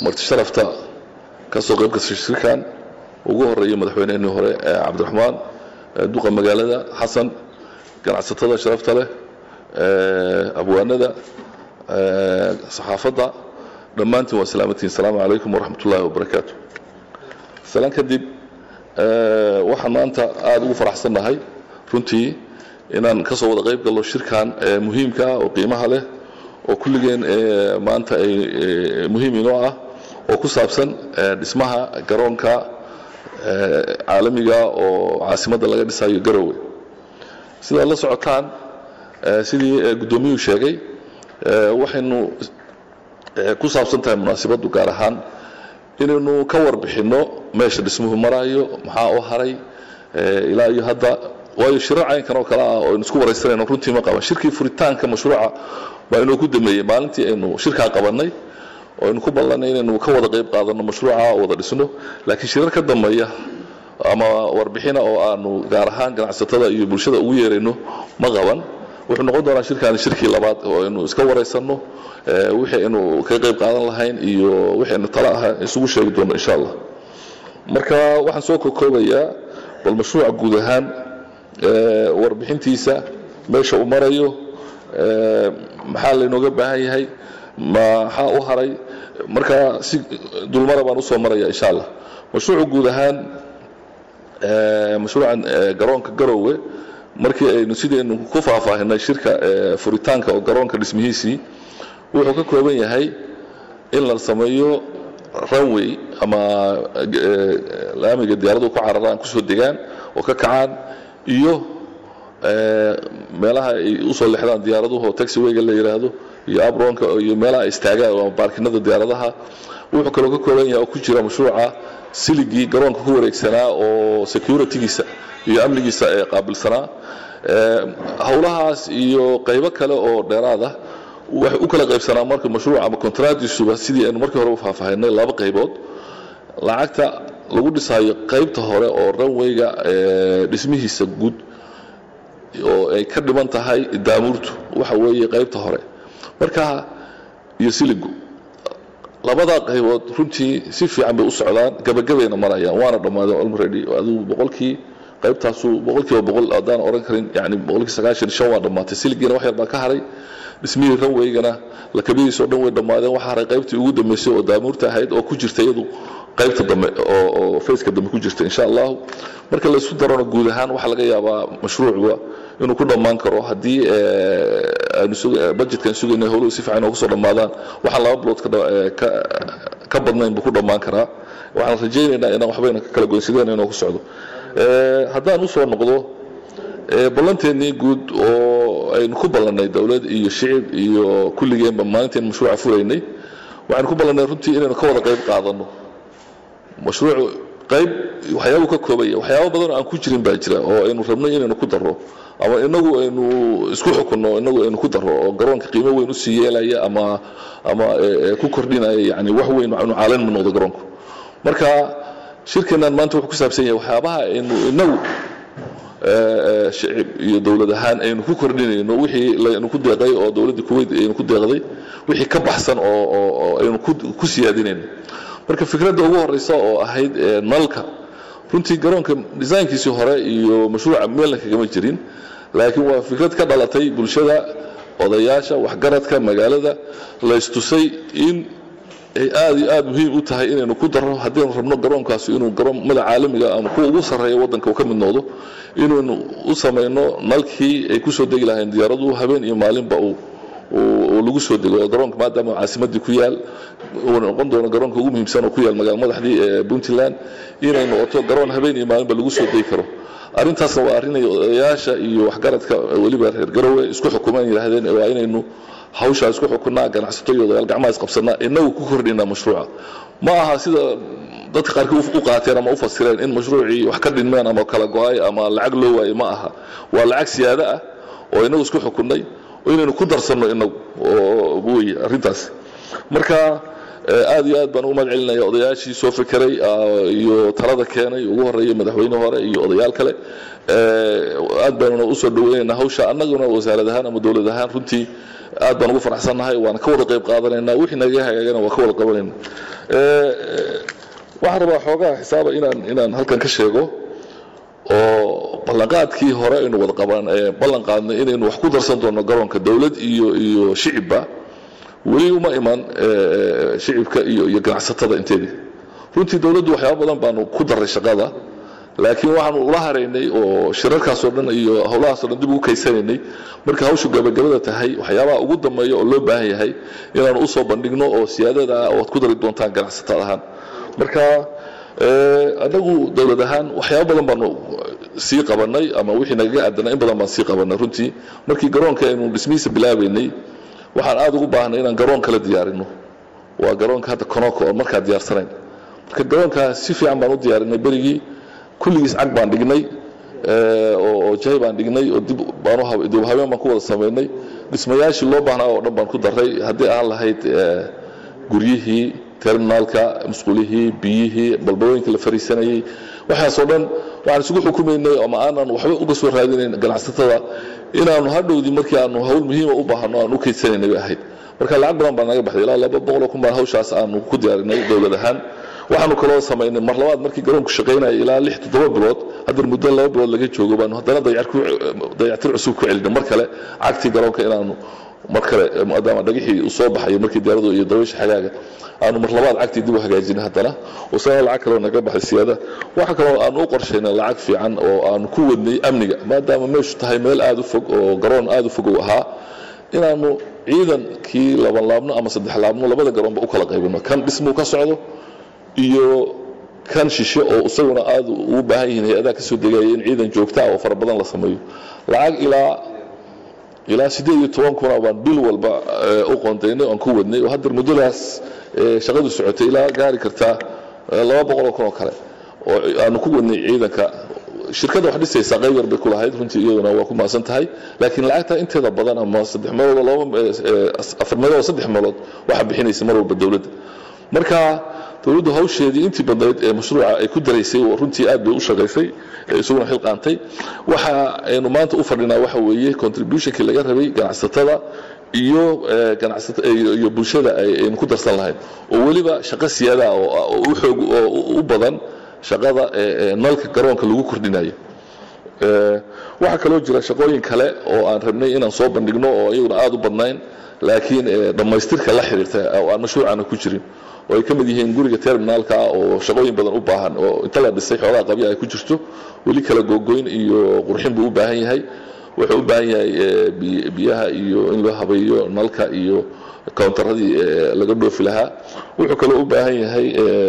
marti sharafta ka soo qayb gashay shirkan ugu horeeya madaxweynehennii hore cabdiraxmaan duqa magaalada xasan ganacsatada sharafta leh abwaanada saxaafadda dhammaantiin waa salaamatiin asalaamu calaykum waraxmat ullaahi wabarakaatu salaan kadib waxaan maanta aada ugu faraxsannahay runtii inaan ka soo wada qayb gallo shirkan muhiimka ah oo qiimaha leh oo kulligeen maanta ay muhiim inoo ah oo ku saabsan dhismaha garoonka caalamiga oo caasimadda laga dhisayo garowe sidaad la socotaan sidii guddoomiyuhu sheegay waxaynu ku saabsan tahay munaasibaddu gaar ahaan inaynu ka warbixinno meesha dhismuhu marayo maxaa u haray ilaa iyo hadda waayo shirar caynkan oo kale ah oo aynu isku waraysanayno runtii ma qaban shirkii furitaanka mashruuca waa inuu ku dameeyey maalintii aynu shirkaa qabannay oo aynu ku ballanay inaynu ka wada qayb qaadanno mashruuca oo wada dhisno laakiin shirar ka dambeeya ama warbixina oo aanu gaar ahaan ganacsatada iyo bulshada ugu yeerayno ma qaban wuxuu noqon doonaa shirkaani shirkii labaad oo aynu iska waraysanno wixii aynu ka qayb qaadan lahayn iyo wixii aynu tala aha isugu sheegi doono insha allah marka waxaan soo kokoobayaa bal mashruuca guud ahaan warbixintiisa meesha uu marayo maxaa laynooga baahan yahay maxaa u haray marka si dulmara baan usoo maraya insha allah mashruucu guud ahaan mashruucan garoonka garowe markii aynu sidaynu ku faahfaahinay shirka furitaanka oo garoonka dhismihiisii wuxuu ka kooban yahay in la sameeyo runway ama laamiga diyaaradu ku cararaan kusoo degaan oo ka kacaan iyo meelaha ay usoo lexdaan diyaaraduhu oo taxiwayga la yidhaahdo iyo abronka iyo meelaha istaagaan ama baarkinada diyaaradaha wuxuu kaloo ka kooban yahay oo ku jira mashruuca siligii garoonka ku wareegsanaa oo securitygiisa iyo amnigiisa ee qaabilsanaa howlahaas iyo qaybo kale oo dheeraad ah waxay u kala qaybsanaa marka mashruuc ama kontraadiisuba sidii aynu markii hore u faahfaahinay laba qaybood lacagta lagu dhisaayo qaybta hore oo runwayga dhismihiisa guud oo ay ka dhiman tahay daamuurtu waxa weeye qaybta hore marka iyo siligu labadaa qaybood runtii si fiican bay u socdaan gabagabayna marayaan waana dhammaadeen already adigu boqolkii qaybtaasu boqolkiiba boqol haddaan oran karin yani boqolkii sagaashan shan waa dhammaatay siligiina wax yar baa ka haray dhismihii ranwaygana lakabadiisa o dhan way dhammaadeen waxa haray qaybtii ugu dambeysay oo daamuurta ahayd oo ku jirta iyadu qaybta dambe oo faceka dambe ku jirta insha allahu marka laysu darona guud ahaan waxaa laga yaabaa mashruucuga inuu ku dhammaan karo haddii budgetkan sugayna howluhu si fiican oo kusoo dhammaadaan waxaan laba bilood ka badnayn buu ku dhammaan karaa waxaan rajaynaynaa inaan waxbayna ka kala goynsadeen inuu ku socdo haddaan usoo noqdo ballanteennii guud oo aynu ku ballannay dowlad iyo shicib iyo kulligeenba maalinteen mashruuca furaynay waxaynu ku ballannay runtii inaynu ka wada qayb qaadanno mashruucu qayb waxyaabuu ka koobaya waxyaabo badan oo aan ku jirin baa jira oo aynu rabnay inaynu ku darro ama inagu aynu isku xukunno inagu aynu ku darro oo garoonka qiimo weyn usii yeelaya ama ama ku kordhinaya yani wax weyn anu caalan ma noqdo garoonku marka shirkeennan maanta wuxuu ku saabsan yahay waxyaabaha aynu inagu shicib iyo dowlad ahaan aynu ku kordhinayno wixii laynu ku deeqay oo dowladda kuwait aynu ku deeqday wixii ka baxsan oo oo aynu ku siyaadinayno marka fikradda ugu horeysa oo ahayd nalka runtii garoonka desaynkiisii hore iyo mashruuca meelna kagama jirin laakiin waa fikrad ka dhalatay bulshada odayaasha waxgaradka magaalada laystusay in ay aad iyo aad muhiim u tahay inaynu ku darro haddaynu rabno garoonkaasi inuu garoomada caalamiga ama kuwa ugu sarreeya waddanka uu ka mid noqdo inaynu u samayno nalkii ay ku soo degi lahayn diyaaraduhu habeen iyo maalinba uu oo lagu soo dego garoonka maadaama caasimadii ku yaal uu noqon doono garoonka ugu muhiimsan oo ku yaal magaala madaxdii ee puntland inay noqoto garoon habeen iyo maalinba lagu soo degi karo arrintaasna waa arrin ay odayaasha iyo waxgaradka weliba reer garowe isku xukumaan yidhaahdeen waa inaynu hawshaa isku xukunaa ganacsato iyo odayaal gacmaha isqabsanaa inagu ku kordhinaa mashruuca ma aha sida dadka qaarkii u qaateen ama u fasireen in mashruucii wax ka dhinmeen ama kala go-ay ama lacag loo waayey ma aha waa lacag siyaado ah oo inagu isku xukunnay inaynu ku darsanno inagu wey arrintaas marka aad iyo aad baan ugu mahad celinaya odayaashii soo fekeray iyo talada keenay ugu horeeya madaxweyne hore iyo odayaal kale aad baanuna usoo dhaweynaynaa hawsha annaguna wasaarad ahaan ama dowlad ahaan runtii aad baan ugu faraxsannahay waana ka wada qayb qaadanaynaa wixii naga hagaagana waa ka wada qabanayna waxaan rabaa xoogaha xisaaba inaan inaan halkan ka sheego oo ballanqaadkii hore aynu wada qaban ballan qaadnay inaynu wax ku darsan doono garoonka dowlad iyo iyo shicibba weli uma iman shicibka iyo iyo ganacsatada inteedii runtii dowladdu waxyaaba badan baanu ku daray shaqada laakiin waxaanu ula haraynay oo shirarkaasoo dhan iyo howlahaasoo dhan dib ugu kaysanaynay marka hawshu gabagabada tahay waxyaabaha ugu dambeeya oo loo baahan yahay inaanu usoo bandhigno oo siyaadada oad ku dari doontaan ganacsatada ahaan marka anagu dowlad ahaan waxyaaba badan baanu sii qabanay ama wixii nagaga aadana in badan baan sii qabanay runtii markii garoonka aynu dhismihiisa bilaabaynay waxaan aada ugu baahnay inaan garoon kala diyaarino waa garoonka hadda konoko oo markaa diyaarsanayn marka garoonka si fiican baan u diyaarinay berigii kulligiis cag baan dhignay oo jahay baan dhignay oo dib dib habeen baan ku wada samaynay dhismayaashii loo baahnaa oo dhan baan ku daray haddii aan lahayd guryihii terminaalka musqulihii biyihii balbalooyinka la fariisanayey waxaasoo dhan waxaan isugu xukumaynay ama aanan waxba uga soo raadinayn ganacsatada inaanu hadhowdii markii aanu hawl muhiima u baahano aan u kaydsanaynay bay ahayd marka lacag badan baa naga baxday ilaa laba boqoloo kun baan hawshaas aanu ku diyaarinay dowlad ahaan waxaanu kaloo samaynay mar labaad markii garoonku shaqaynaya ilaa lix toddoba bilood haddana muddo laba bilood laga joogo baanu haddana dayactir cusub ku celinay mar kale cagtii garoonka inaanu mar kale maadaama dhagixii uu soo baxayo markii diyaaradu iyo dabaysha xagaaga aanu mar labaad cagtii dib u hagaajinay haddana oo sana lacag kaloo naga baxay siyaada waxa kaloo aanu u qorshaynay lacag fiican oo aanu ku wadnay amniga maadaama meeshu tahay meel aada u fog oo garoon aada u fog uu ahaa inaanu ciidankii laban laabno ama saddex laabno labada garoonba u kala qaybino kan dhismuu ka socdo iyo kan shishe oo isaguna aada ugu baahan yihiin hay-adaha kasoo degaya in ciidan joogtaa oo fara badan la sameeyo lacag ilaa ilaa siddeed iyo toban kuna baan bil walba u qoondaynay oan ku wadnay oo haddar muddadaas shaqadu socotay ilaa gaari kartaa laba boqoloo kun oo kale oo aanu ku wadnay ciidanka shirkadda wax dhisaysa qayb yar bay ku lahayd runtii iyaduna waa ku mahadsan tahay laakiin lacagta inteeda badan ama saddex meelood laba afar meelood oo saddex meelood waxaa bixinaysa mar walba dowladda marka dowladdu hawsheedii intii badnayd ee mashruuca ay ku daraysay runtii aad bay u shaqaysay isaguna xil qaantay waxa aynu maanta u fadhinaa waxa weeye contributionkii laga rabay ganacsatada iyo iyo bulshada aynu ku darsan lahayn oo weliba shaqo siyaada oo u xoog oo u badan shaqada nalka garoonka lagu kordhinayo waxaa kaloo jira shaqooyin kale oo aan rabnay inaan soo bandhigno oo iyaguna aada u badnayn laakiin dhammaystirka la xiriirta oo aan mashruucana ku jirin oo ay ka mid yihiin guriga terminaalka oo shaqooyin badan u baahan oo inta la dhisay xoogaa qabya ay ku jirto weli kala googoyn iyo qurxin buu u baahan yahay wuxuu u baahan yahay biyaha iyo in loo habeeyo nalka iyo countaradii laga dhoofi lahaa wuxuu kaloo u baahan yahay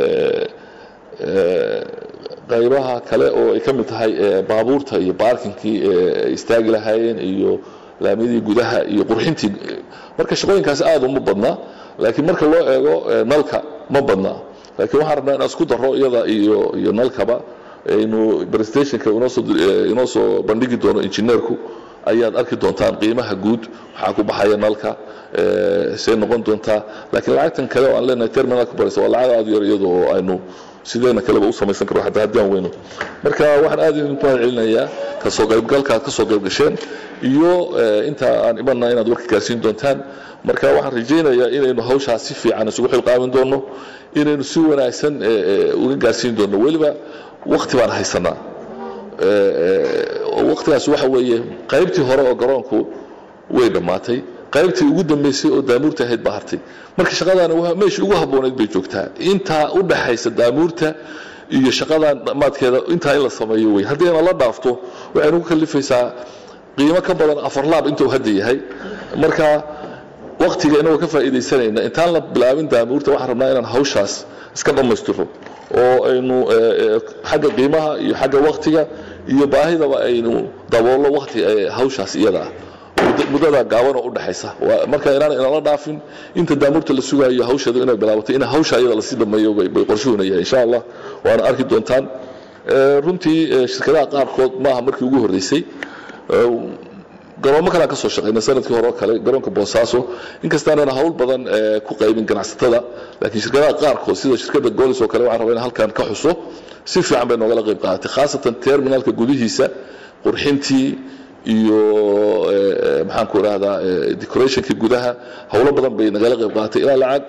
qaybaha kale oo ay ka mid tahay baabuurta iyo baarkinkii ay istaagi lahaayeen iyo laamiyadii gudaha iyo qurxintii marka shaqooyinkaas aada uma badna laakiin marka loo eego nalka ma badna laakiin waxaan rabnaa inaan isku daro iyada iyo iyo nalkaba aynu presentationka inoo soo bandhigi doono injineerku ayaad arki doontaan qiimaha guud waxaa ku baxaya nalka say noqon doontaa laakiin lacagtan kale oo aan leenahay terminalka baraysa waa lacag aada yar iyada oo aynu sideena kaleba u samaysan karo hataa haddii aan weyno marka waxaan aada idinku mahad celinayaa kasoo qaybgalka aad kasoo qayb gasheen iyo inta aan imanna inaad warka gaarsiin doontaan marka waxaan rajaynayaa inaynu hawshaas si fiican isugu xilqaamin doono inaynu si wanaagsan uga gaarsiin doono weliba wakti baan haysanaa waktigaas waxa weeye qaybtii hore oo garoonku way dhammaatay qaybtii ugu dambaysay oo daamuurta ahayd baa hartay marka shaqadaani meeshii ugu habboonayd bay joogtaa intaa u dhaxaysa daamuurta iyo shaqadan dhammaadkeeda intaa in la sameeyo wey haddii ayna la dhaafto waxay nagu kalifaysaa qiimo ka badan afar laab intuu hadda yahay marka waktiga inagoo ka faa'iidaysanayna intaan la bilaabin daamuurta waxaan rabnaa inaan hawshaas iska dhammaystiro oo aynu xagga qiimaha iyo xagga waktiga iyo baahidaba aynu daboollo wakti hawshaas iyada ah muddada gaaban oo u dhaxaysa marka inaan inala dhaafin inta daamuurta la sugaayo hawsheedu inay bilaabatay in hawsha iyada lasii dhameeyo bay qorshuhunaya insha allah waana arki doontaan runtii shirkadaha qaarkood maaha markii ugu horreysay garoomo kalean ka soo shaqaynay sanadkii hore oo kale garoonka boosaaso inkastaanana hawl badan ku qaybin ganacsatada laakiin shirkadaha qaarkood sida shirkadda goolis oo kale waxaan rabaa in halkan ka xuso si fiican bay noogala qayb qaadatay khaasatan terminalka gudihiisa qurxintii iyo maxaan ku idhahdaa decorationkii gudaha howlo badan bay nagala qayb qaadatay ilaa lacag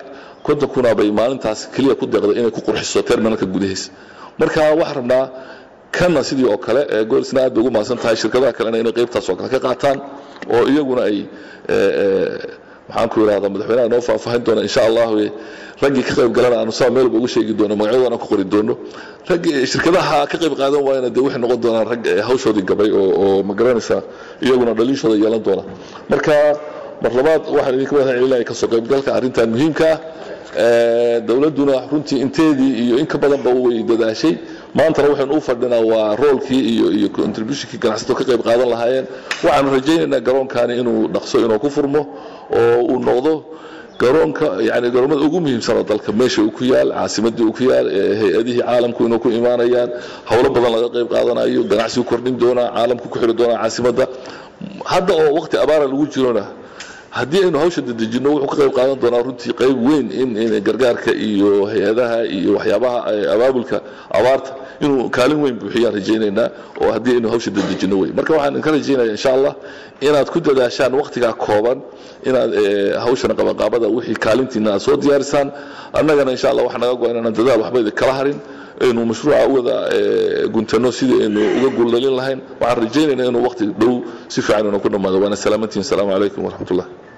konton kuna bay maalintaas keliya ku deeqday inay ku qurxiso terminalka gudihiisa marka waxaan rabnaa kana sidii oo kale goolisna aad bay ugu mahadsan tahay shirkadaha kalena inay qaybtaas oo kale ka qaataan oo iyaguna ay maxaan ku irahdaa madaxweynaha noo faahfaahin doona insha allahu raggii ka qayb galana aanu saa meel walba ugu sheegi doono magacyadoona ku qori doono raggii shirkadaha ka qayb qaadan waayana dee waxay noqon doonaan rag hawshoodii gabay oo oo ma garanaysaa iyaguna dhaliishooda yeelan doona marka mar labaad waxaan idinka mahad celinaya kasoo qaybgalka arrintan muhiimka ah dowladduna runtii inteedii iyo in ka badanba way dadaashay maantana waxaynu u fadhinaa waa roolkii iyo iyo contributionkii ganacsato ka qayb qaadan lahaayeen waxaanu rajaynaynaa garoonkani inuu dhaqso inuu ku furmo oo uu noqdo garoonka yani garoomada ugu muhiimsan oo dalka meesha uu ku yaal caasimadii uu ku yaal hay-adihii caalamku inuu ku imaanayaan howlo badan laga qayb qaadanayo ganacsigu kordhin doonaa caalamku ku xiri doonaa caasimadda hadda oo waqti abaara lagu jirona haddii aynu hawsha dedejino wuxuu ka qayb qaadan doonaa runtii qayb weyn in in gargaarka iyo hay-adaha iyo waxyaabaha abaabulka abaarta inuu kaalin weyn buuxiyaan rajaynaynaa oo haddii aynu hawsha dedejino wey marka waxaan ka rajaynaya insha allah inaad ku dadaashaan waqtigaa kooban inaad hawshana qabanqaabada wixii kaalintiina aad soo diyaarisaan annagana insha allah waxa naga go-an inaan dadaal waxba idin kala harin aynu mashruuca u wada guntano sidii aynu uga guuldalin lahayn waxaan rajaynaynaa inuu waqti dhow si fiican inuu ku dhammaado waana salaamantihin asalaamu calaykum waraxmat ullah